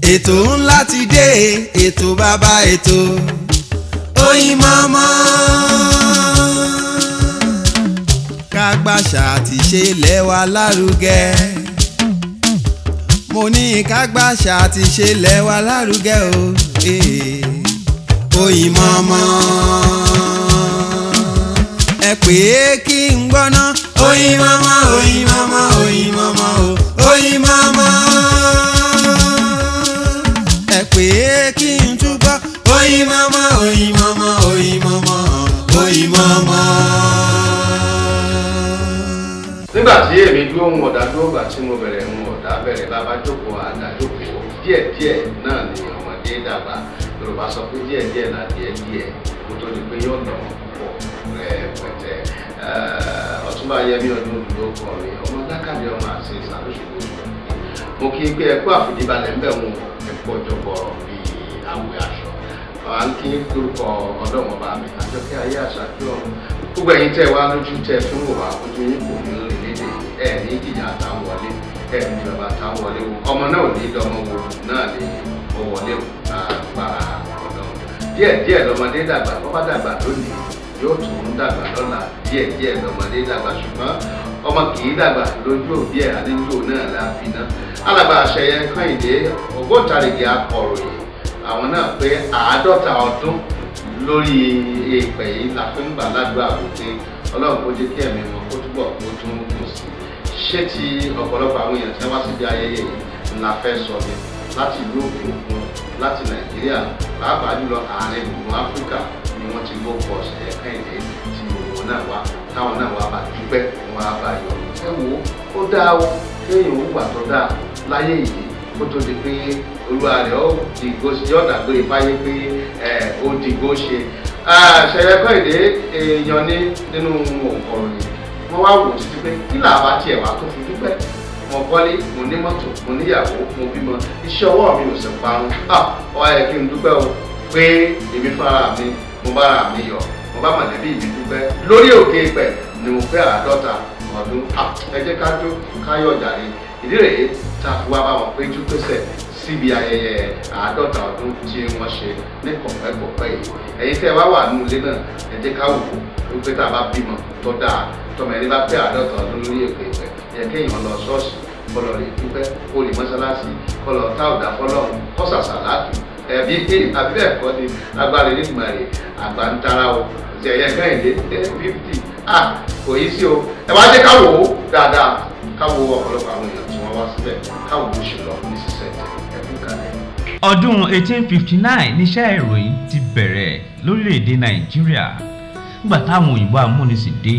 ètò ńlá ti dé ètò bàbá ètò Oyinmomo. kágbàṣà àti ṣe lẹ́wà lárugẹ mo ní kágbàṣà àti ṣe lẹ́wà lárugẹ o eh. Oyinmomo. ẹ pè é kí n gbọ́ná Oyinmomo Oyinmomo Oyinmomo o Oyinmomo ẹ pè é kí n túbọ̀ Oyinmomo Oyinmomo Oyinmomo Oyinmomo. nígbà tí èmi dúró ń ọ̀dà dúró gbà tí mo bẹ̀rẹ̀ ń ọ̀dà bẹ̀rẹ̀ bàbá jókòó àdá jókòó díẹ̀díẹ̀ náà ni ọmọdé dàgbà yorùbá sọ pé díẹ̀díẹ̀ là díẹ̀díẹ̀ kó tó di pé yóò nà pọ̀ rẹpẹtẹ ọ̀túnba yẹmi ọdún dúró kọ mi ọmọ lákàdé ọmọ àti ìsàlùsùgbò mo kí n pé ẹkú àfìdíbalẹ̀ ńbẹ̀ wọn ẹkú ọjọ́ bọ̀rọ̀ bíi àwẹ̀ aṣọ à ń kí lórúkọ ọlọ́mọba mi àjọkẹ́ ayé àṣà kí ọ̀run gbogbo ẹ̀yin tẹ́ wá lójú tẹ́ fún wò wá ojú yín kò ní lè lédè ẹ̀ ní ìjìyà àtàwọn wọlé ẹ̀ ní bàbá àtàwọn wọlé wo ọmọ náà ò ní dọmọ wo náà ní ó wọlé o agbára ọ̀dọ́ díẹ̀ díẹ̀ lọmọdé dàgbà bọ́ bá dàgbà lónìí yóò tún dàgbà lọ́la díẹ̀ díẹ̀ lọmọdé dàgbà ṣùgbọ́n ọmọ kì í dàgbà lójú òbí ẹ̀ àdéjò náà la fi ná alàgbà àṣẹyẹ kọ́hìndé ògbóǹtarìgì akọ̀ròyìn àwọn náà pé àádọ́ta ọdún lórí èèpẹ̀ yìí la fi ń gbà ládùúgbò àbòté ọlọ́run kó jẹ́ kí ẹ̀mí wọn kó túbọ̀ kó tún kù sí i ṣé ti ọ̀pọ̀lọpọ̀ àwọn èèyàn tí wọ́n wá síbi ayẹyẹ yìí ńlá fẹ́ sọ ni láti ìlú òkè òkun láti nàìjíríà pàápàá jùlọ àárín gbùngbùn áfíríkà ni wọ́n ti ló pọ̀ ṣẹ̀ kẹ́hìndé tí òun náà wá táwọn náà wá bá dúpẹ́ wọn á bá yọ ẹ wo ó dáa o kéèyàn ó gbà tó dáa láyé yìí kó tó di pé olúwa rẹ̀ ó dìgbò ṣe ọ̀dà pé ìfáyé pé ó dìgbò ṣe ṣẹ̀yẹ kẹ́hìndé èèyàn ní nínú ọ̀rọ̀ yìí wọ́n wá wò títí pé kí làbá tiẹ̀ wá tó fi dúpẹ́ mo kọ́lé mo ní mọ́tò mo níyàwó mo bímọ iṣẹ́ ọwọ́ mi ò sì parun ọ yẹ kí n dúpẹ́ o pé èmi fúnra mi mo bára mi yọ̀ mo bá mọ̀lẹ́bí mi dúpẹ́ lórí òkè ìpẹ́ ni mo pé àádọ́ta ọdún ẹ jẹ́ ká jó káyọ̀ jàre ìdí rèé tá a fi wá bá wọn péjú pésẹ̀ síbi ayẹyẹ àádọ́ta ọdún tí wọ́n ṣe ní kọ̀pẹ́kọ̀pẹ́ yìí ẹ̀yin tẹ́ ẹ wá wà nínú ilé náà ẹ jẹ́ ká wò ó pé tá a bá bímọ tó dáa tọmọ ẹni bá pé àádọ́ta ọdún lórí èpè ìpẹ́ yẹ kéèyàn lọ ṣọ́ọ̀ṣì kọlọ rè dúpẹ́ kó lè mọ́ṣáláṣí kọlọ táwùdà fọlọ́run kọ́sàsà láàtú ẹ̀bí àbí bẹ́ẹ̀ kọ́ ni agbára nígbà rè àgbà ń tara o ṣẹ̀yẹ kẹ́hìndé fifty ah kò yí sí o ẹ wá jẹ́ ká wò ó dáadáa ká wo ọ̀pọ̀lọpọ̀ àwọn èèyàn tí wọ́n wá síbẹ̀ ká wò ó ṣe lọ ní sísẹ̀ ẹ̀kú kalẹ̀. ọdún 1859 níṣẹ́ ìròyìn ti bẹ̀rẹ̀ lórílẹ̀‐èdè nàìjíríà nígbà táwọn òyìnbó amúnisìn dé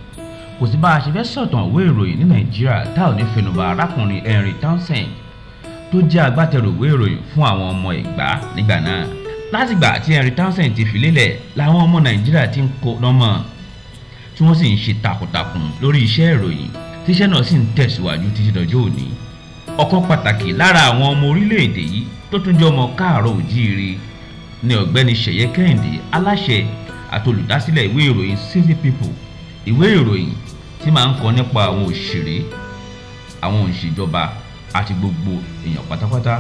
kò sí bá a ṣe fẹ́ sọ̀tàn ìwé ìròyìn ní nàìjíríà tá ò ní fẹnubà arákùnrin henry townsend tó jẹ́ agbátẹrù ìwé ìròyìn fún àwọn ọmọ ẹ̀gbá nígbà náà látìgbà tí henry townsend ti filélẹ̀ làwọn ọmọ nàìjíríà ti ń kó lọ́mọ tí wọ́n sì ń ṣe takuntakun lórí iṣẹ́ ìròyìn tíṣẹ́ náà sì ń tẹ̀síwájú títí dọjọ́ òní ọ̀kan pàtàkì lára àwọn ọmọ orílẹ̀-èdè yìí tó tún jẹ́ ọmọ káàárọ̀ òjíire ni ọ̀gbẹ́ni ṣẹ̀yẹ kẹ́hìndé aláṣẹ àti olùdásílẹ̀ ìwé ìròyìn city people ìwé ìròyìn tí máa ń kọ nípa àwọn òṣèré àwọn òṣìjọba àti gbogbo èèyàn pátápátá.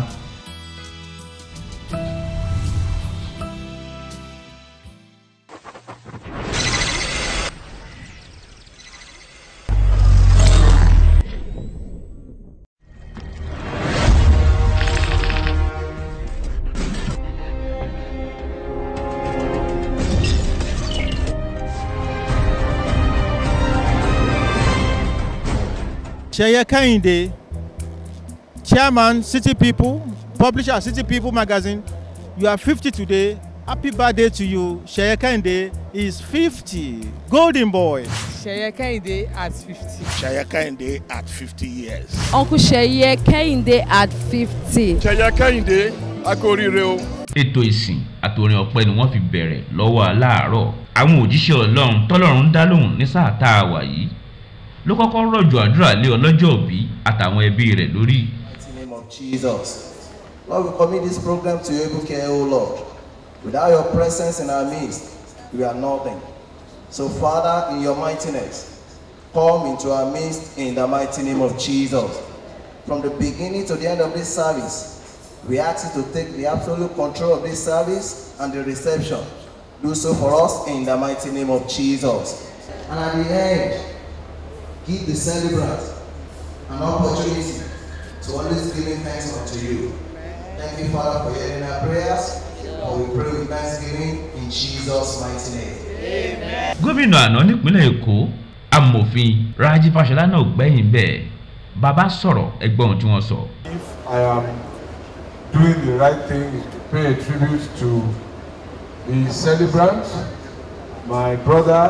Sheye Kehinde, Chairman, City People, Publisher, City People Magazine. You are 50 today. Happy birthday to you. Sheye Kehinde is 50. Golden boy. Sheye Kehinde at 50. Sheye Kehinde at 50 years. Uncle Sheye Kehinde at 50. Sheye Kehinde, a kú oríire o. ètò ìsìn àtòrin ọpẹ́ ni wọ́n fi bẹ̀rẹ̀ lọ́wọ́ aláàárọ̀ àwọn òjíṣẹ́ ọlọ́run tọ́lọ́run ń dá lóhùn ní sáà tá a wà yìí ló kọ́kọ́ rọ̀jò àdúrà lé ọlọ́jọ́ òbí àtàwọn ẹbí rẹ̀ lórí. In the name of Jesus. Lord, we commit this program to your able care, O Lord. Without your presence in our midst, we are nothing. So, Father, in your mightiness, come into our midst in the mighty name of Jesus. From the beginning to the end of this service, We ask you to take the absolute control of this service and the reception. Do so for us in the mighty name of Jesus. And at the end, give the celebrant an opportunity to always giving thanks unto you. Thank you, Father, for hearing our prayers. For we pray with thanksgiving in Jesus' mighty name. gómìnà àná nípínlẹ̀ èkó amòfin raji fashola náà gbẹ̀yìn bẹ́ẹ̀ bàbá sọ̀rọ̀ ẹgbọ́n ohun tí wọ́n sọ. if I am doing the right thing is to pay a tribute to the celebrant, my brother,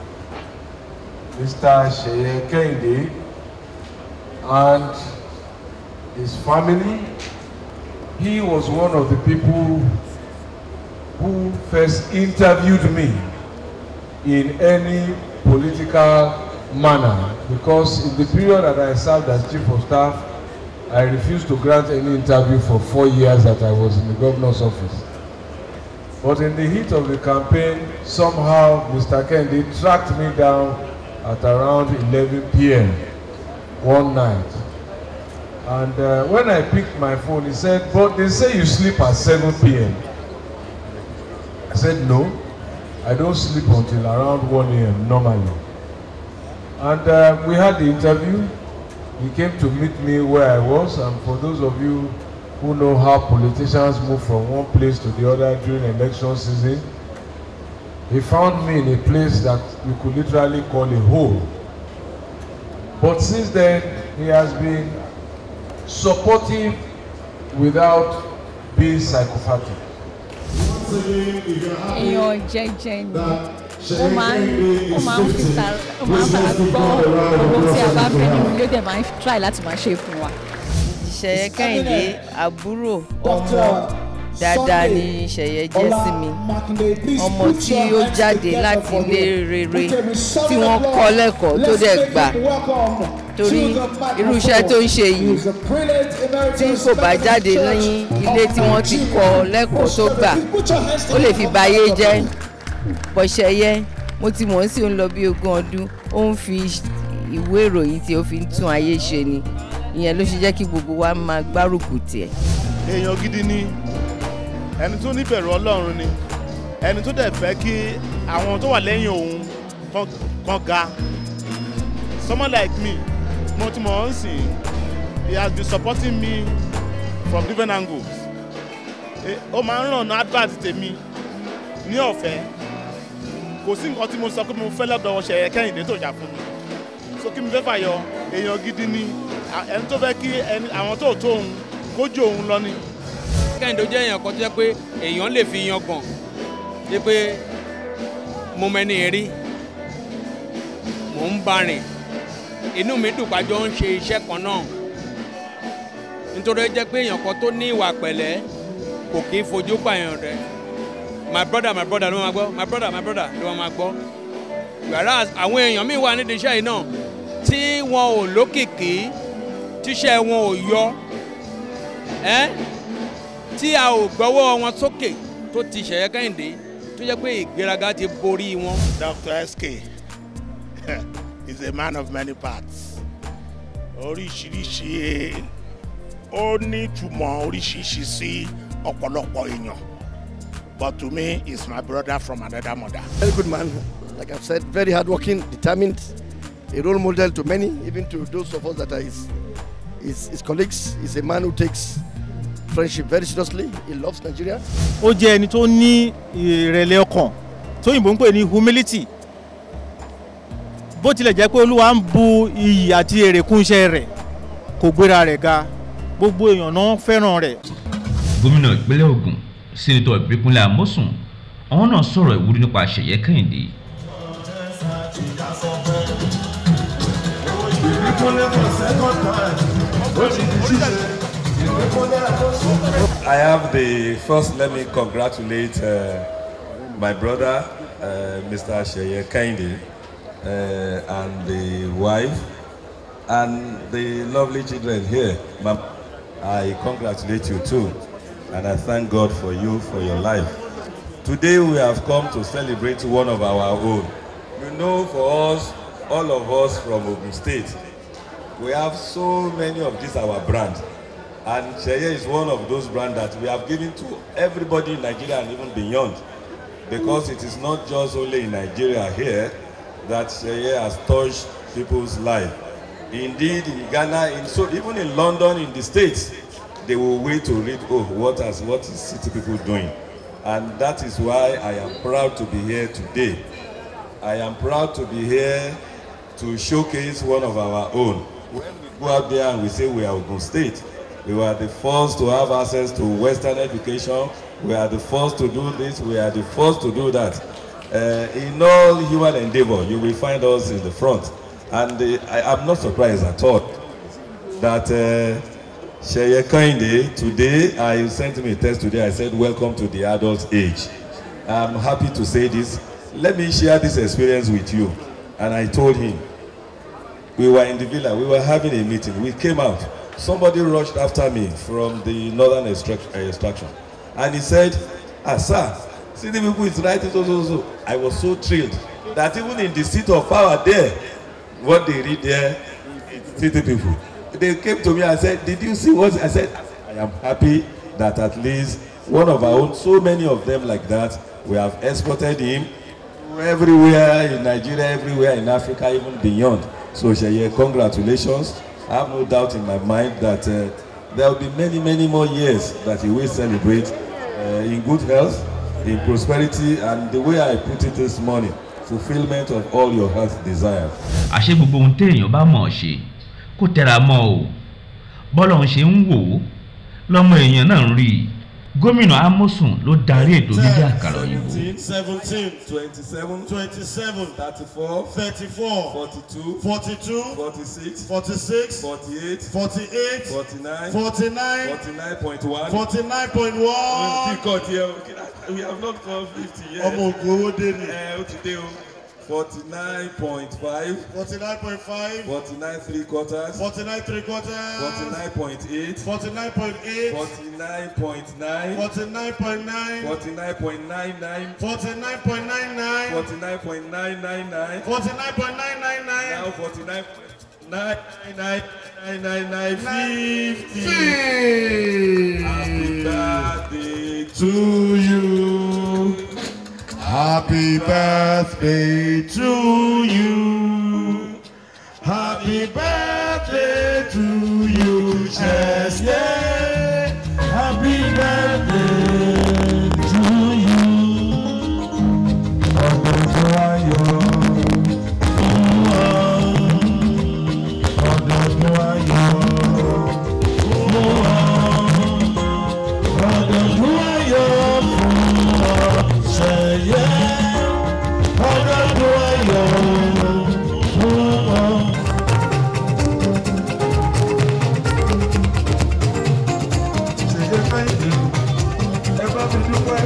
Mr. Sheye Kehinde, and his family. He was one of the people who first interviewed me in any political manner because in the period that I served as chief of staff, I refused to grant any interview for four years that I was in the governor's office. But in the heat of the campaign, somehow Mr. Kennedy tracked me down at around 11 p.m. one night. And uh, when I picked my phone, he said, but they say you sleep at 7 p.m. I said, no, I don't sleep until around 1 a.m. normally. And uh, we had the interview. He came to meet me where I was. And for those of you who know how politicians move from one place to the other during election season, he found me in a place that you could literally call a hole. But since then, he has been supportive without being psychopathic. èèyàn jẹ́jẹ́ ni ó máa ń ó máa ń fi tara ó máa ń fara gbọ́ owó tí a bá fẹ́ nínú ilé ó dẹ̀ máa ń try láti máa ṣe fún wa. ṣẹ̀yẹ kẹ́hìndé àbúrò ọmọ dáadáa ni ṣẹ̀yẹ jẹ́ sí mi ọmọ tí ó jáde láti ilé rere tí wọ́n kọ́ lẹ́kọ̀ọ́ tó dẹ̀ gbà torí irú iṣẹ́ tó ń ṣe yìí tí kò bá jáde ní ilé tí wọ́n ti kọ́ lẹ́kọ̀ọ́ tó gbà ó lè fi bayé jẹ́ pọ̀ṣẹ̀yẹ mo ti mọ̀ ọ́n sí òun lọ bí ogún ọdún ó ń fi ìwé ìròyìn tí ó fi ń tún ayé ṣe ni ìyẹn ló ṣe jẹ́ kí gbogbo wa máa gbárùkù tiẹ̀. èèyàn gidi ni ẹni tó níbẹ̀rù ọlọ́run ni ẹni tó dẹ̀ fẹ́ kí àwọn tó wà lẹ́yìn òun kan- kan ga someone like me mo ti mọ̀ ọ́n sìn he has been supporting me from different angles Eh, ó máa ń ràn ní advert tèmi ní ọ̀fẹ́ kò sí nǹkan tí mo sọ pé mo fẹ́ lọ́dọ̀ ṣẹ̀yẹ kẹ́hìndé tó jà fún mi so kí mi fẹ́ fàyọ èèyàn gidi ni à- ẹni tó fẹ́ kí ẹni- àwọn tó tó òun kójú òun lọ ni. kẹ́hìndé jẹ́ èèyàn kan tó jẹ́ pé èèyàn lè fi yan gàn jẹ́ pé mo mẹ́ni rí mò ń bá rìn inú mi dùn pàjọ ń ṣe iṣẹ́ kan náà nítorí ó jẹ́ pé èèyàn kan tó ní ìwà pẹ̀lẹ́ kò kí ń fojú pààyàn rẹ̀ my brother my brother ló máa gbọ́ my brother my brother ló máa gbọ́ whereas àwọn èèyàn míì wà nídìí iṣẹ́ yìí náà tí wọn ò lókìkí tíṣẹ́ wọn ò yọ ẹ́ tí a ò gbọ́wọ́ wọn sókè tó ti ṣẹ̀yẹ kẹ́hìndé tó jẹ́ pé ìgbéraga ti borí wọn. Dr. SK is a man of many parts. Oríṣiríṣi ó ní ìtumọ̀ oríṣiríṣi sí ọ̀pọ̀lọpọ̀ èèyàn. But to me, he's my brother from another mother. Very good man. Like I've said, very hardworking, determined, a role model to many, even to those of us that are his, his, his colleagues. He's a man who takes friendship very seriously. He loves Nigeria. ó jẹ́ ẹni tó ní ìrẹ̀lẹ̀ ọkàn tóyìnbó ń pè ní humility bó tilẹ̀ jẹ́ pé olúwa ń bu iyì àti èrè kún iṣẹ́ rẹ̀ kò gbéra rẹ̀ ga gbogbo èèyàn náà fẹ́ràn rẹ̀. gómìnà ìpínlẹ̀ ogun sẹ́nitọ̀ ìbíkúnlẹ̀ amósùn àwọn náà sọ̀rọ̀ ìwúrí nípa ṣẹ̀yẹ kẹ́hìndé I have the first. Let me congratulate uh, my brother, uh, Mr. Sheye Kainde, uh, and the wife, and the lovely children here. Ma'am, I congratulate you too, and I thank God for you for your life. Today we have come to celebrate one of our own. You know, for us, all of us from Ogun State, we have so many of these our brands. And Sheye is one of those brands that we have given to everybody in Nigeria and even beyond. Because it is not just only in Nigeria here that Sheye has touched people's life. Indeed, in Ghana, in so even in London, in the States, they will wait to read, oh, what, has, what is city people doing? And that is why I am proud to be here today. I am proud to be here to showcase one of our own. When we go out there and we say we are Ogun State, we were the first to have access to Western education. We are the first to do this. We are the first to do that. Uh, in all human endeavor, you will find us in the front. And uh, I am not surprised at all that uh, Sheye Kinde, today, I sent me a text today. I said, Welcome to the adult age. I'm happy to say this. Let me share this experience with you. And I told him, we were in the villa, we were having a meeting. We came out. Somebody rushed after me from the northern extract- uh, extraction. And he said, Ah, sir, see the people is writing so, so, so. I was so thrilled that even in the seat of power there, what they read there, it's city people. They came to me and said, Did you see what I said? I am happy that at least one of our own, so many of them like that, we have exported him everywhere in Nigeria, everywhere in Africa, even beyond. So, Sheye, congratulations. I have no doubt in my mind that uh, there will be many, many more years that he will celebrate uh, in good health, in prosperity, and the way I put it this morning, fulfillment of all your heart's desires. àṣé gbogbo ohun téèyàn bá mọ̀ ọ́ ṣe kó tẹra mọ́ o bọ́lọ̀ ń ṣe ń wò ó lọ́mọ èèyàn náà ń rí i gómìnà amosun ló darí ètò dídí àkàrà òyìnbó seventeen twenty-seven twenty-seven thirty-four thirty-four forty-two forty-two forty-six forty-six forty-eight forty-eight forty-nine forty-nine forty-nine point one. forty-nine point one. Kíkọ́ tiẹ̀ o, we have not come fifty yet. ọmọ ògùn owó dé ni. Ẹ ó ti dé o. Forty-nine point five. forty-nine point five. Forty-nine three quarters. forty-nine three quarters. Forty-nine point eight. forty-nine point eight. Forty-nine point nine. forty-nine point nine. Forty-nine point nine nine. forty-nine point nine nine. Forty-nine point nine nine nine. forty-nine point nine nine nine. Now forty-nine nine nine nine nine nine fifty. Happy birthday to you. Happy birthday to you. Happy birthday to you, Chesney. Happy birthday to you. Ọdún ayọ̀. Ọdún ayọ̀. Ọdún ayọ̀ fún ọ ṣẹ̀yẹ. Ọdún ayọ̀ fún ọ. Ṣèyẹ fẹ́yìntì, ẹ bá mi dúpẹ́.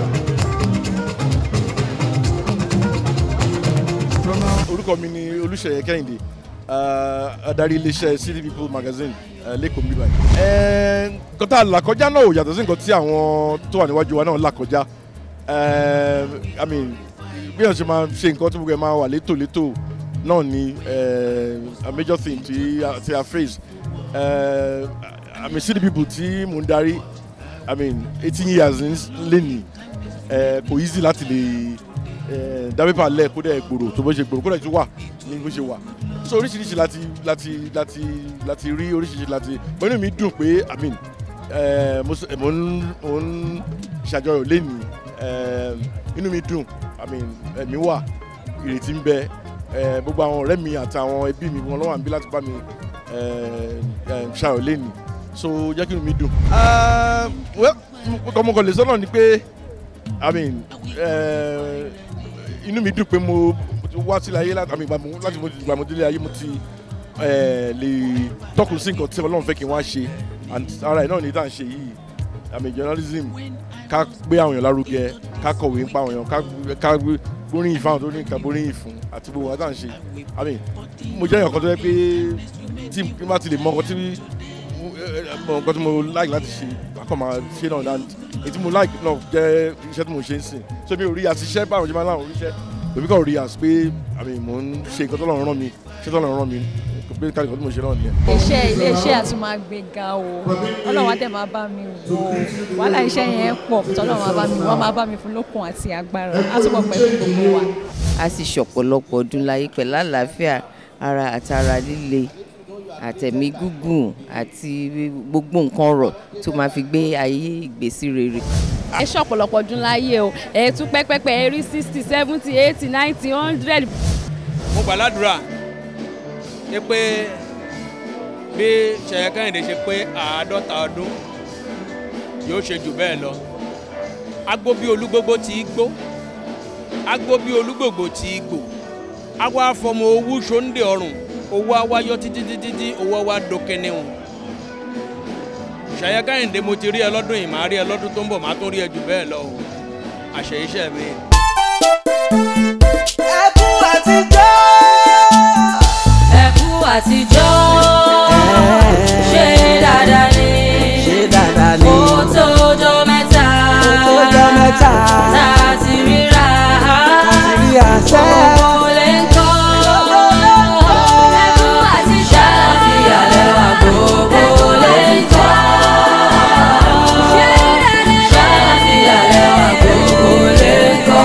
orúkọ mi ni olùṣeyẹ kẹ́hìndé uh, adarí iléeṣẹ́ city people magazine uh, lẹ́kọ̀ọ́ mi báyìí. nǹkan tá a là kọjá náà ò yàtọ̀ sí nǹkan tí àwọn tó wà níwájú wa náà là kọjá Eh, I mean, bí wọ́n ṣe máa ṣe nǹkan tí gbogbo ẹ̀ máa wà létòlétò náà ni eh, a major thing tí a- tí a face Eh, I mean city people tí mò ń darí I mean eighteen years lẹ́nìí eh, kò easy láti lè dábẹ́pà lẹ̀ kó dẹ̀ gbòòrò tó bó ṣe gbòòrò kó dẹ̀ tún wà ní bó ṣe wà so oríṣiríṣi láti láti láti láti rí oríṣiríṣi láti pẹ̀lú mi dùn pé i mean eh, mo s- mo ń mo ń ṣàjọyọ̀ lẹ́nu inú mi dùn i mean ẹ̀mí wà ìrètí ń bẹ eh, gbogbo àwọn ọ̀rẹ́ mi àti àwọn ẹbí mi wọn lọ́wọ́ àbí láti bá mi eh, eh, ṣàyọ̀ lẹ́nu so jẹ́ kí inú mi dùn. Ah, well, ọmọkàn lè sọ náà ni pé i mean eh, inú mi dùn pé mo mo ti wá sílẹ̀ ayé láti I mean, ìgbà mo- láti mo ti ìgbà mo délé ayé mo ti eh, lè tọ́kùn sí nǹkan tí ọlọ́run fẹ́ kí n wá ṣe and ara ẹ̀ náà ní tá à ń ṣe yìí I mean journalism ká gbé àwọn èèyàn lárugẹ ká kọ̀wé ń pa àwọn èèyàn ká ká gbóríyìn fáwọn tó ní nǹkan gbóríyìn fún àti gbogbo wọn tá à ń ṣe I mean mo jẹ́ èèyàn kan tó yẹ pé tí n bá ti lè mọ nǹkan tí mọ nǹkan tí mo like láti ṣe akọ máa ṣe náà and èyí tí mo like náà jẹ́ iṣẹ́ tí mo ṣe ń sìn so mi ò rí àti iṣẹ́ báwọn ṣe máa láwọn oríṣẹ́ èmi kàn rí as pé àmì mò ń ṣe nǹkan tọ́lọ́run rán mi ṣé tọ́lọ́run rán mi pé káàdì kan tí mo ṣe náà nìyẹn. iṣẹ́ iléeṣẹ́ àtúmágbéga o ọlọ́run á dẹ̀ máa bá mi wò ó wàhálà iṣẹ́ yẹn pọ̀ tọ́lọ́run á bá mi wọ́n máa bá mi fún lókun àti agbára á túbọ̀ pẹ̀lú gbogbo wa. a sì ṣọ̀pọ̀lọpọ̀ ọdún láyé pẹ̀lú àlàáfíà ara àtara líle àtẹ̀mí gígùn àti gbogbo nǹkan rọ̀ tó máa fi gbé ayé ìgbésí rere. ẹ ṣọ̀pọ̀lọpọ̀ ọdún láyé o ẹ tún pẹ́pẹ́pẹ́ ẹ rí sixty seventy eighty ninety hundred. mo gbà ládùúrà pé bí Ṣèyí Kẹ́hìndé ṣe pé àádọ́ta ọdún yóò ṣe jù bẹ́ẹ̀ lọ agbó bí olúgbógbó tí í gbó agbó bí olúgbògbò tí í gbò awa afọmọ owó ṣòǹdè ọrùn owó awáyọ títí títí tí owó wa dókè níwọn Ṣèyí Kẹ́hìndé mo ti rí ẹ lọ́dún yìí màá rí ẹ lọ́dún tó ń bọ̀ màá tún rí ẹ jù bẹ́ẹ̀ lọ o àṣẹ iṣẹ́ mi. ẹkún àtijọ́. ẹkú àtijọ́ ṣe dáadáa ni ṣe dáadáa ni. ó tójọ́ mẹ́ta ó tójọ́ mẹ́ta. tá a ti ríra ti rí àṣẹ. owó lè ń kọ́ ẹkú àtijọ́ àti àlẹ́ wa gbogbo lè ń kọ́ ṣe dáadáa àti àlẹ́ wa gbogbo lè ń kọ́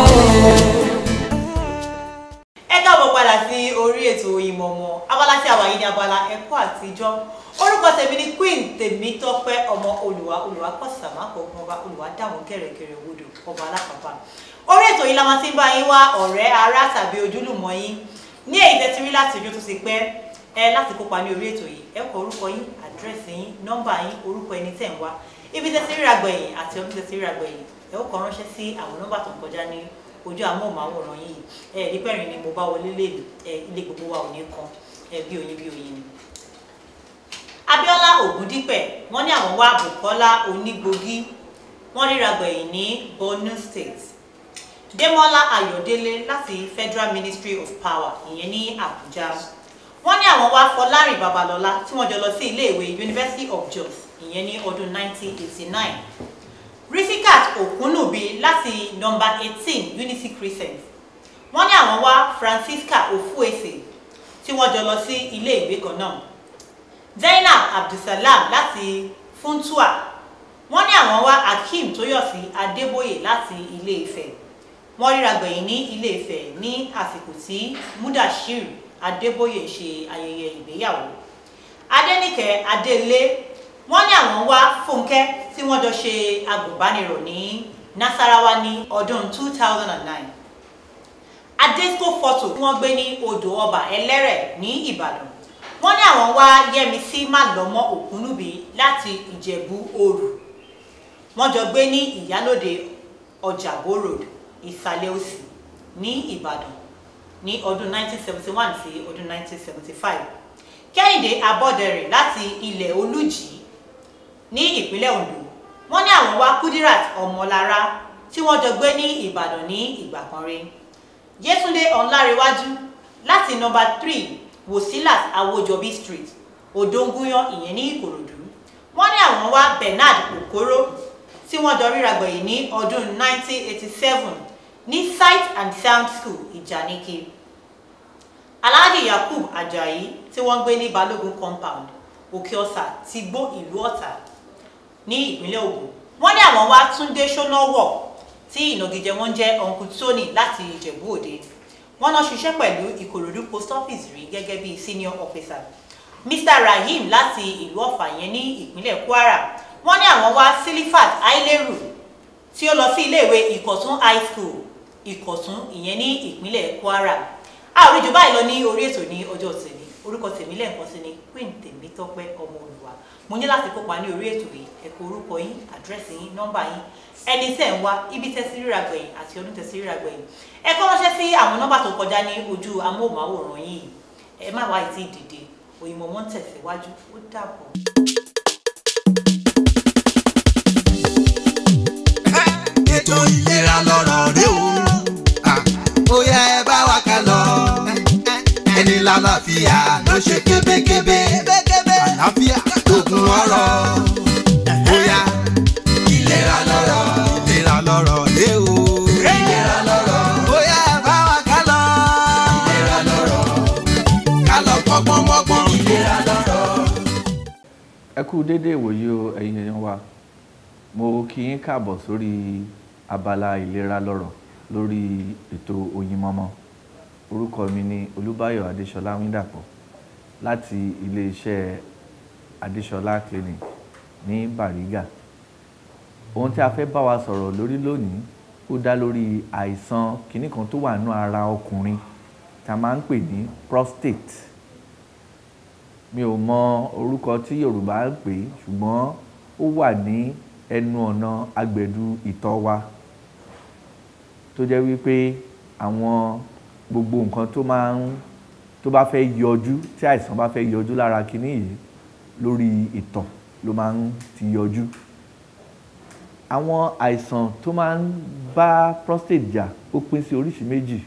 ẹ káàbọ̀ padà sí orí ètò ìmọ̀mọ̀ abala tí a wà yìí ní abala ẹ̀kọ́ àtijọ́ orúkọ tèmi ni queen tèmítọ́pẹ́ ọmọ olùwà olùwà kọ̀sàmá kọ̀ọ̀kan ọba olùwà dàwọn kẹ̀rẹ̀kẹ̀rẹ̀ wodò ọba alápàpà orí ètò yìí la máa ti ń bá yín wá ọ̀rẹ́ ará tàbí ojúlùmọ̀ yín ní èyí tẹ́tí rí láti ojú tó ti pẹ́ ẹ láti kópa ní orí ètò yìí ẹ kọ orúkọ yín àdírẹ́sì yín nọ́mbà yín orúkọ ẹni tẹ̀ ń wá ibi tẹ́tí rí àgbẹ̀yìn àti ọdún tẹ́tí rí àgbẹ̀yìn ẹ ó kọ ránṣẹ́ sí àwọn nọ́mbà tó ń kọjá ní ojú amóhùnmáwòrán yìí ẹ ẹ dípẹ́rin ni mo bá wọlé lè ẹ ilé gbogbo wa ò ní kan ẹ bí oyin bí oyin ni. Abíọ́lá Ògúndípẹ̀ wọ́n ní àwọn wá Bùkọ́lá Onígbògí wọ́n ríra gbẹ̀yìn ní Borno State Démọ́lá Ayọ̀délé láti Federal Ministry of Power ìyẹn ní Àbújá wọ́n ní àwọn wá Fọlárìn Babalọ́lá tí wọ́n jọ lọ sí iléèwé University of Jos ìyẹn ní ọdún 1989 Risikat Okunubi láti nọ́mbà 18 Unity Crescent wọ́n ní àwọn wá Francisca Ofuese tí wọ́n jọ lọ sí ilé ìwé kan náà Zainab Abdulsalam láti Funtua wọ́n ní àwọn wá Akeem Tóyọ̀sí Adébóyè láti Ilé Ifẹ̀ wọ́n ríra gbẹ̀yìn ní Ilé Ifẹ̀ ní àsìkò tí Mudashir Adébóyè ṣe ayẹyẹ ìgbéyàwó Adéníkẹ́ Adélé wọ́n ní àwọn wá Fúnkẹ́ tí wọ́n jọ ṣe agùnbánirọ̀ ní Nasarawa ní ọdún 2009 Adesco photo tí wọ́n gbé ní odò ọba ẹlẹ́rẹ̀ ní Ìbàdàn wọ́n ní àwọn wá Yẹ́misí Málọ́mọ́ Òkúnúbí láti Ìjẹ̀bú Òrù wọ́n jọ gbé ní Ìyálóde Ọjàbó road Ìsàlẹ̀ Òsì ní Ìbàdàn ní ọdún 1971 sí ọdún 1975 Kẹ́hìndé Abọ́dẹrìn láti ilẹ̀ Olújì ní ìpínlẹ̀ Ondo wọ́n ní àwọn wá Kudirat Ọmọlára tí wọ́n jọ gbé ní Ìbàdàn ní ìgbà kan rí Yétúndé Ọ̀nlárewájú láti nọ́mbà 3 Wòsílàt Awójọbí street Òdóngúyán ìyẹn ní Ìkòròdú wọ́n ní àwọn wá Bernard Okoro tí wọ́n jọ ríra gbẹ̀yìn ní ọdún 1987 ní Sight and Sound School Ìjàníkì Alhaji Yakub Ajayi tí wọ́n gbé ní Balógun compound Òkèọ̀sà ti gbó ìlú Ọ̀tà ní ìpínlẹ̀ Ògùn wọ́n ní àwọn wá Túndé Ṣónáwọ̀ tí ìnagijẹ wọn jẹ́ Uncle Tony láti Ìjẹ̀bú Òde wọ́n náà ṣiṣẹ́ pẹ̀lú Ìkòròdú post office rí gẹ́gẹ́ bí senior officer Mr Rahim láti ìlú Ọ̀fà yẹn ní ìpínlẹ̀ Kwara wọ́n ní àwọn wá Silifat Aileru tí ó lọ sí iléèwé Ìkọ̀tún high school Ìkọ̀tún ìyẹn ní ìpínlẹ̀ Kwara a ò rí jù báyìí lọ ní orí ètò ní ọjọ́ tèmi orúkọ tèmi lẹ́ẹ̀kan sí ni Queen Tèmítọ́pẹ́ ọmọ Olùwà mo ní láti kópa ní orí ètò yìí ẹ kọ orúkọ yín àdírẹ́sì yín nọ́mbà yín ẹni tẹ̀ ń wá ibi tẹ́sí ríra gbẹ̀yìn àti ọdún tẹ́sí ríra gbẹ̀yìn ẹ kọ́ ránṣẹ́ sí àwọn nọ́mbà tó kọjá ní ojú amóhùnmáwòrán yìí ẹ má wá ìtì dìde òyìnbó wọn tẹ̀síwájú ó dàbọ̀. ètò ìlera lọ́rọ̀ rẹ o ó yẹ ẹ bá wa ká lọ ẹni lálàáfíà ló ṣe kébékébé àlàáfíà lóògùn ọrọ̀ ó yá ìlera lọ́rọ̀ ìlera lọ́rọ̀ rẹ o ìlera lọ́rọ̀ ó yẹ ẹ bá wa ká ẹ kú dédé ìwòye o ẹ̀yin èèyàn wa mo kí yín káàbọ̀ sórí abala ìlera lọ́rọ̀ lórí ètò Oyinmomo orúkọ mi ni Olúbáyọ̀ Adéṣọlá Wíndàpọ̀ láti iléeṣẹ́ Adéṣọlá clinic ní Bàrígà ohun tí a fẹ́ bá wa sọ̀rọ̀ lórí lónìí ó dá lórí àìsàn kìíní kan tó wà nínú ara ọkùnrin tá a máa ń pè ní prostate mi ò mọ orúkọ tí Yorùbá ń pè é ṣùgbọ́n ó wà ní ẹnu ọ̀nà agbẹ̀dù ìtọ̀ wa tó jẹ́ wípé àwọn gbogbo nǹkan tó máa ń tó bá fẹ́ yọjú tí àìsàn bá fẹ́ yọjú lára kìíní yìí lórí ìtọ̀ ló máa ń ti yọjú àwọn àìsàn tó máa ń bá prostate jà ó pín sí oríṣi méjì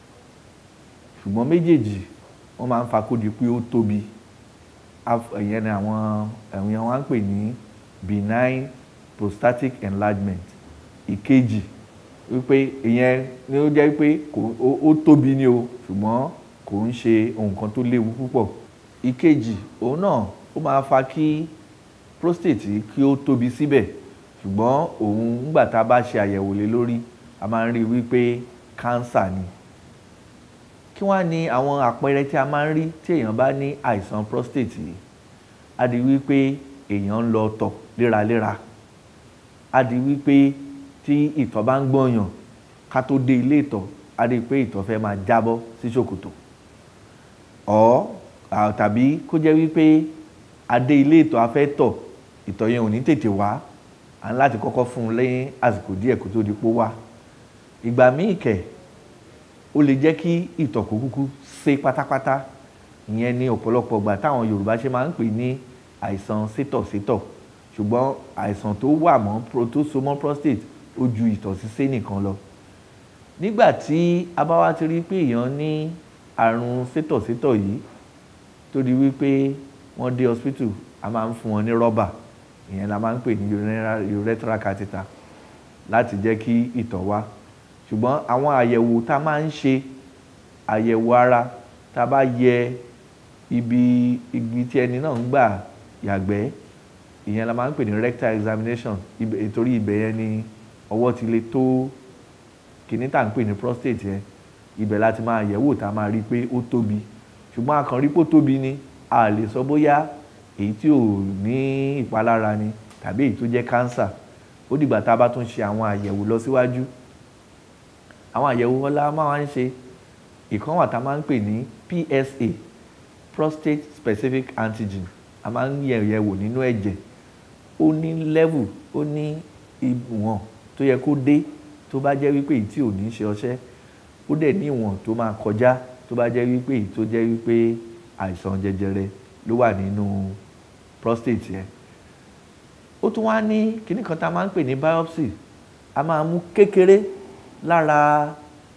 ṣùgbọ́n méjèèjì wọ́n máa ń fa kó di pé ó tóbi ìyẹn ni àwọn èèyàn wa ń pè ní benign prostatic enlargement ìkejì wípé ìyẹn ni ó jẹ́ pé ó tóbi ni o ṣùgbọ́n kò ń ṣe nǹkan tó léwu púpọ̀ ìkejì òun náà ó máa fa kí prostate kí ó tóbi síbẹ̀ ṣùgbọ́n òun nígbà tá a bá ṣe àyẹ̀wò lé lórí a máa ń rí wípé cancer ni kí wá ní àwọn àpẹẹrẹ tí a máa ń rí tí èèyàn bá ní àìsàn prostate yìí a di wípé èèyàn ń lọ tọ̀ léraléra a di wípé tí ìtọ̀ bá ń gbọ̀nyàn ká tó dé ilé ìtọ̀ a di pé ìtọ̀ fẹ́ máa jábọ́ sí ṣòkòtò ọ̀ tàbí kó jẹ́ wípé a dé ilé ìtọ̀ a fẹ́ tọ̀ ìtọ̀ yẹn ò ní tètè wá à ń láti kọ́kọ́ fún un lẹ́yìn àsìkò díẹ̀ kó tó di pó wá ìgbà míì kẹ̀ ó lè jẹ́ kí ìtọ̀ kó kúkú sé pátápátá ìyẹn ní ọ̀pọ̀lọpọ̀ ìgbà táwọn Yorùbá ṣe máa ń pè ní àìsàn sétọ̀sétọ̀ ṣùgbọ́n àìsàn tó wà mọ́ tó so mọ́ prostate ó ju ìtọ̀ sísé nìkan lọ nígbà tí a bá wá ti rí pé èèyàn ní àrùn sétọ̀sétọ̀ yìí tó di wípé wọ́n dé hospital a máa ń fún wọn ní rọ́bà ìyẹn la máa ń pè ní urethral catheter láti jẹ́ kí ìtọ̀ wá ṣùgbọ́n àwọn àyẹ̀wò tá a máa ń ṣe àyẹ̀wò ara tá a bá yẹ ibi igi tí ẹni náà ń gbà yàgbẹ́ ìyẹn la máa ń pè ní rectal examination ìtorí ibẹ̀ yẹn ni ọwọ́ ti lè tó kìíní tá à ń pè ní prostate yẹn ibẹ̀ láti máa yẹ̀wò tá a máa rí i pé ó tóbi ṣùgbọ́n a kàn rí pé ó tóbi ni a lè sọ bóyá èyí tí ò ní ìpalára ni tàbí èyí tó jẹ́ cancer ó dìgbà tá a bá tún ṣe àwọn àyẹ̀wò lọ síwájú àwọn àyẹ̀wò ọlá máa ń ṣe ìkan wà tá a máa ń pè ní PSA prostate specific antigen a máa ń yẹ̀ yẹ̀ wò nínú ẹ̀jẹ̀ ó ní level ó ní ìwọ̀n tó yẹ kó dé tó bá jẹ́ wípé èyí tí ò ní ṣe ọṣẹ́ ó dẹ̀ ní ìwọ̀n tó máa kọjá tó bá jẹ́ wípé èyí tó jẹ́ wípé àìsàn jẹjẹrẹ ló wà nínú prostate yẹn ó tún wá ní kíní kan tá a máa ń pè ní biopsy a máa mú kékeré lára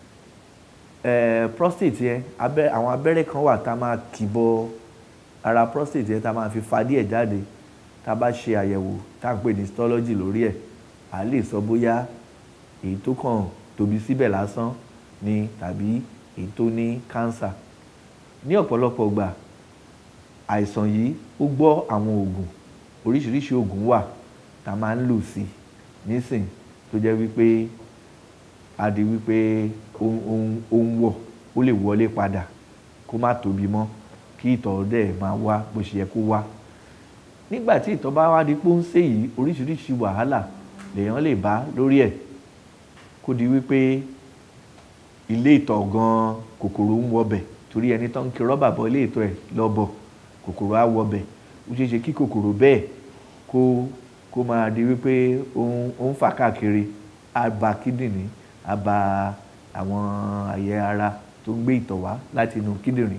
eh, prostate yẹn abẹ́ àwọn abẹ́rẹ́ kan wà tá a máa kì bọ ara prostate yẹn tá a máa fi fa díẹ̀ jáde tá a bá ṣe àyẹ̀wò tá a ń pè ní histology lórí ẹ̀ à lè sọ bóyá èyí tó kàn tóbi síbẹ̀ lásán ni tàbí èyí tó ní cancer ní ọ̀pọ̀lọpọ̀ gbà àìsàn yìí ó gbọ́ àwọn oògùn oríṣiríṣi oògùn wà tá a máa ń lò sí nísìn tó jẹ́ wípé a di wípé ó ń wọ̀ ó lè wọlé padà kó má tóbi mọ́ kí ìtọ̀ dẹ̀ máa wá bó ṣe yẹ kó wá nígbà tí ìtọ̀ bá wá di pé ó ń ṣe yìí oríṣiríṣi wàhálà lèèyàn lè bá lórí ẹ̀ kó di wípé ilé ìtọ̀ gan kòkòrò ń wọbẹ̀ torí ẹni tó ń kí rọ́bà bọ ilé ìtọ̀ ẹ̀ lọ́bọ̀ kòkòrò á wọbẹ̀ ó ṣeé ṣe kí kòkòrò bẹ́ẹ̀ kó kó máa di wípé ó ń fà káàkiri á ba kíndìnrín á ba àwọn àyè ara tó ń gbé ìtọ̀ wá láti inú kíndìnrín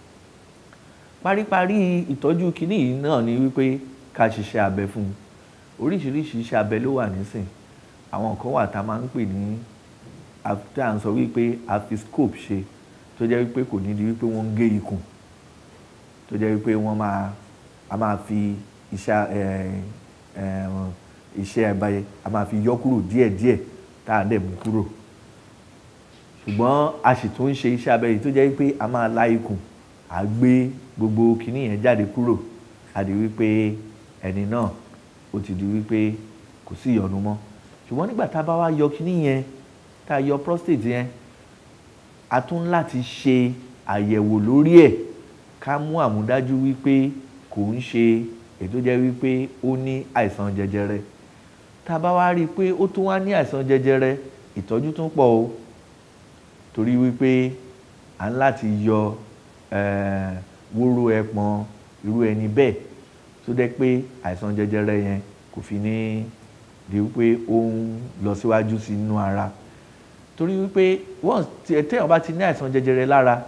paríparí ìtọ́jú kínní yìí náà ni wípé ká ṣiṣẹ́ abẹ fún un oríṣiríṣi iṣẹ́ abẹ ló wà nísìn àwọn kan wà tá a máa ń pè ní tá à ń sọ wípé a fi scope ṣe tó jẹ́ wípé kò ní di wípé wọ́n ń gé ikùn tó jẹ́ wípé wọ́n máa a máa fi iṣẹ́ iṣẹ́ abẹ a máa fi yọ kúrò díẹ̀díẹ̀ tá a dẹ̀ mú kúrò ṣùgbọ́n a sì tún ń ṣe iṣẹ́ abẹ yìí tó jẹ́ wípé a máa la ikùn à gbé gbogbo kinní yẹn jáde kúrò a di wípé ẹni náà ó ti di wípé kò sí ìyọnu mọ́ ṣùgbọ́n nígbà tá a bá wá yọ kíní yẹn tá a yọ prostate yẹn a tún láti ṣe àyẹ̀wò lórí ẹ̀ ká mú àmúdájú wípé kò ń ṣe ètò jẹ́ wípé ó ní àìsàn jẹjẹrẹ tá a bá wá rí i pé ó tún wá ní àìsàn jẹjẹrẹ ìtọ́jú tún pọ̀ o torí wípé à ń láti yọ eh, wóró ẹpọ̀n irú ẹni bẹ́ẹ̀ tó dẹ́ pé àìsàn jẹjẹrẹ yẹn kò fi ní di wípé ó ń lọ síwájú sí inú ara torí wípé once tí ẹ téèyàn bá ti ní àìsàn jẹjẹrẹ lára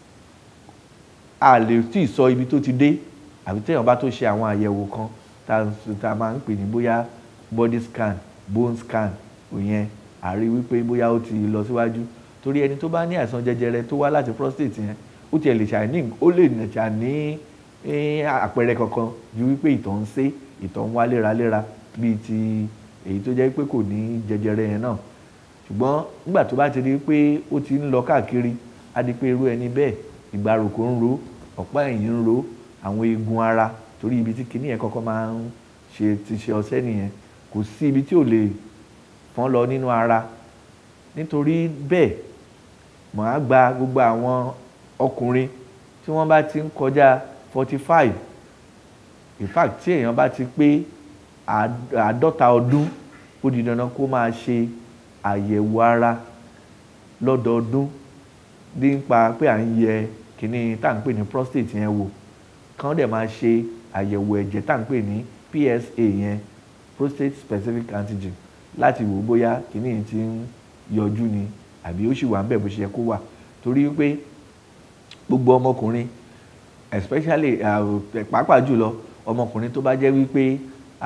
a lè tí ì sọ ibi tó ti dé àbí téèyàn bá tó ṣe àwọn àyẹ̀wò kan tá tá a máa ń pè ní bóyá body scan bone scan òyìn àrí wípé bóyá ó ti lọ síwájú torí ẹni tó bá ní àìsàn jẹjẹrẹ tó wá láti prostate yẹn ó tiẹ̀ lè ṣàní ó lè ṣàní àpẹẹrẹ kankan ju wípé ìtọ̀ ń sé ìtọ̀ ń wá léraléra bíi ti èyí tó jẹ́ pé kò ní jẹjẹrẹ yẹn náà ṣùgbọ́n nígbà tó bá ti rí pé ó ti ń lọ káàkiri á di pé irú ẹni bẹ́ẹ̀ ìgbàròkó ń ro ọ̀pá ẹ̀yìn ń ro àwọn eegun ara torí ibi tí kinní yẹn kọ́kọ́ máa ń ṣe ti ṣe ọṣẹ́ nìyẹn kò sí ibi tí ò lè fọ́n lọ nínú ara nítorí bẹ́ẹ̀ màá gba gbogbo àwọn ọkùnrin tí wọ́n bá ti ń kọjá forty five in fact tí èèyàn bá ti pé àádọ́ta ọdún ó di dandan kó máa ṣe àyẹ̀wò ara lọ́dọọdún nípa pé à ń yẹ kíní tá à ń pè ní prostate yẹn wò kán dẹ̀ máa ṣe àyẹ̀wò ẹ̀jẹ̀ tá à ń pè ní PSA yẹn prostate specific antigen láti wò bóyá kíní yìí ti ń yọjú ni àbí ó sì wà ń bẹ̀ bó ṣe yẹ kó wà torí pé gbogbo ọmọkùnrin especially pàápàá jùlọ ọmọkùnrin tó bá jẹ́ wípé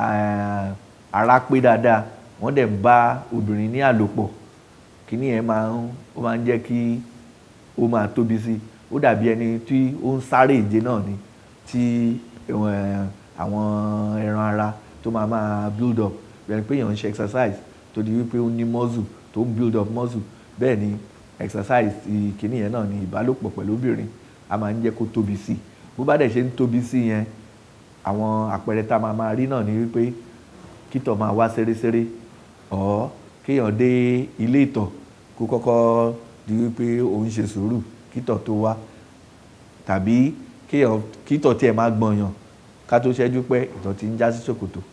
ara pé dáadáa wọ́n dẹ̀ ń bá obìnrin ní àlòpọ̀ kíní yẹn máa ń ó máa ń jẹ́ kí ó máa tóbi sí ó dàbí ẹni tí ó ń sáré ìje náà ni tí àwọn ẹran ara tó máa máa build up bẹ́ẹ̀ pé èèyàn ń ṣe exercise tó di wípé ó ní muscle tó ń build up muscle bẹ́ẹ̀ ni exercise kíní yẹn náà ni ìbálòpọ̀ pẹ̀lú obìnrin a máa ń jẹ́ kó tóbi sí bó bá dẹ̀ ṣe ń tóbi sí yẹn àwọn àpẹẹrẹ tá a máa máa rí náà ni wípé kítọ̀ máa wá ṣeréṣeré ọ̀ kéèyàn dé ilé ìtọ̀ kó kọ́kọ́ di wípé òun ṣe sùúrù kítọ̀ tó wá tàbí kéèyàn kítọ̀ tiẹ̀ máa gbọ̀nyàn ká tó ṣẹ́jú pẹ́ ìtọ̀ ti ń já sí ṣòkòtò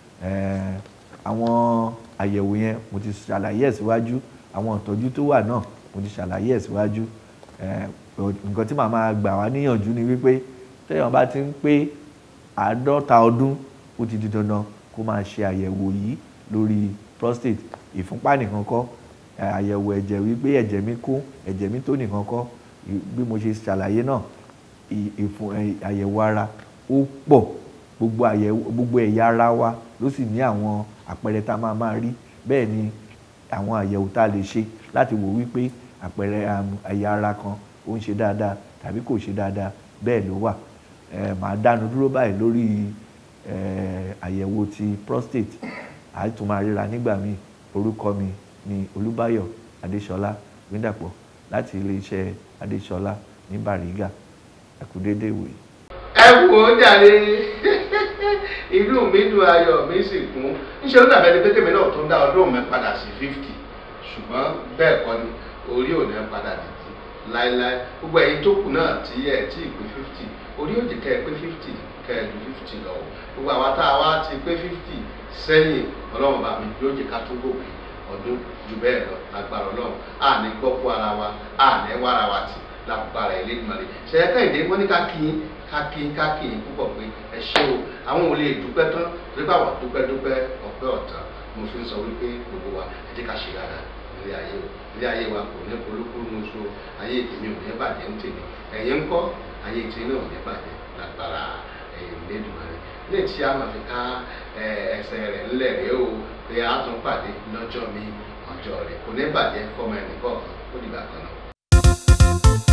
àwọn àyẹ̀wò yẹn mo ti ṣàlàyé ẹ̀ síwájú àwọn ìtọ́jú tó wà náà mo ti ṣàlàyé ẹ̀ síwájú nǹkan tí màá máa gbà wá níyànjú ni wípé téèyàn bá ti ń pé àádọ́ta ọdún ó ti di dandan kó máa ṣe àyẹ̀wò yìí lórí prostate ìfúnpá nìkan kọ́ àyẹ̀wò ẹ̀jẹ̀ wípé ẹ̀jẹ̀ mi kún ẹ̀jẹ̀ mi tó nìkan kọ́ bí mo ṣe ṣàlàyé náà àyẹ̀wò ara ó pọ̀ gbogbo àyẹ̀wò gbogbo ẹ̀yà ara wa ló sì ní àwọn àpẹẹrẹ tá a máa máa rí bẹ́ẹ̀ ni àwọn àyẹ̀wò tá a lè ṣe láti wò wípé àpẹẹrẹ ẹ̀yà ara kan ó ń ṣe dáadáa tàbí kò ṣe dáadáa bẹ́ẹ̀ ló wà màá dánu dúró báyìí lórí àyẹ̀wò ti prostate àìtún máa ríra nígbà míì orúkọ mi ni olúbáyọ̀ adéṣọlá gbẹdàpọ̀ láti iléeṣẹ́ adéṣọlá ní bàrígà ẹ kú déédé ìwòye. ẹ wò ó jàre inú mi dùn ayọ̀ mi sì kún níṣẹ́ ló dàbẹ́ ni pé kèmí náà tún dá ọdún mi padà sí fifty ṣùgbọ́n bẹ́ẹ̀ kọ́ ni orí ò ní padà títí láéláé gbogbo ẹ̀yin tó kù náà tí ẹ̀ tí ì pé fifty orí òjì kẹ́ ẹ pé fifty kẹ́ ẹ ju fifty lọ gbogbo àwa tá a wá ti pé fifty sẹ́yìn ọlọ́run bá mi yóò jẹ́ ká tó gòkè ọdún ju bẹ́ẹ̀ lọ lágbára ọlọ́run a ní gbọ́kú ara wa a ní wára wa tì lágbára Elédùmarè ṣẹ̀yẹ kẹ́hìndé wọ́n ní ká kí yín ká kí yín ká kí yín púpọ̀ pé ẹ ṣé o àwọn ò lè dúpẹ́ tán torí pé àwọn dúpẹ́ dúpẹ́ ọpẹ́ ọ̀tàn mo fi ń sọ wípé gbogbo wa ẹ jẹ́ ká ṣe dáadáa ilé ayé o ilé ayé wa kò ní polúkúrú ní oṣù ayé tèmi ò ní bàjẹ́ ń tèmi ẹ̀yin ń kọ́ ayé tí náà ò ní bàjẹ́ lágbára Elédùmarè ní tí a máa fi ká ẹsẹ̀ rẹ̀ ńlẹ̀ rẹ̀ o pé a tún pàdé lọ́jọ́ mi ọjọ́ rẹ̀ kò ní bàjẹ́ fọmọ ẹnì kọ̀ọ̀kan ó dìgbà kan náà.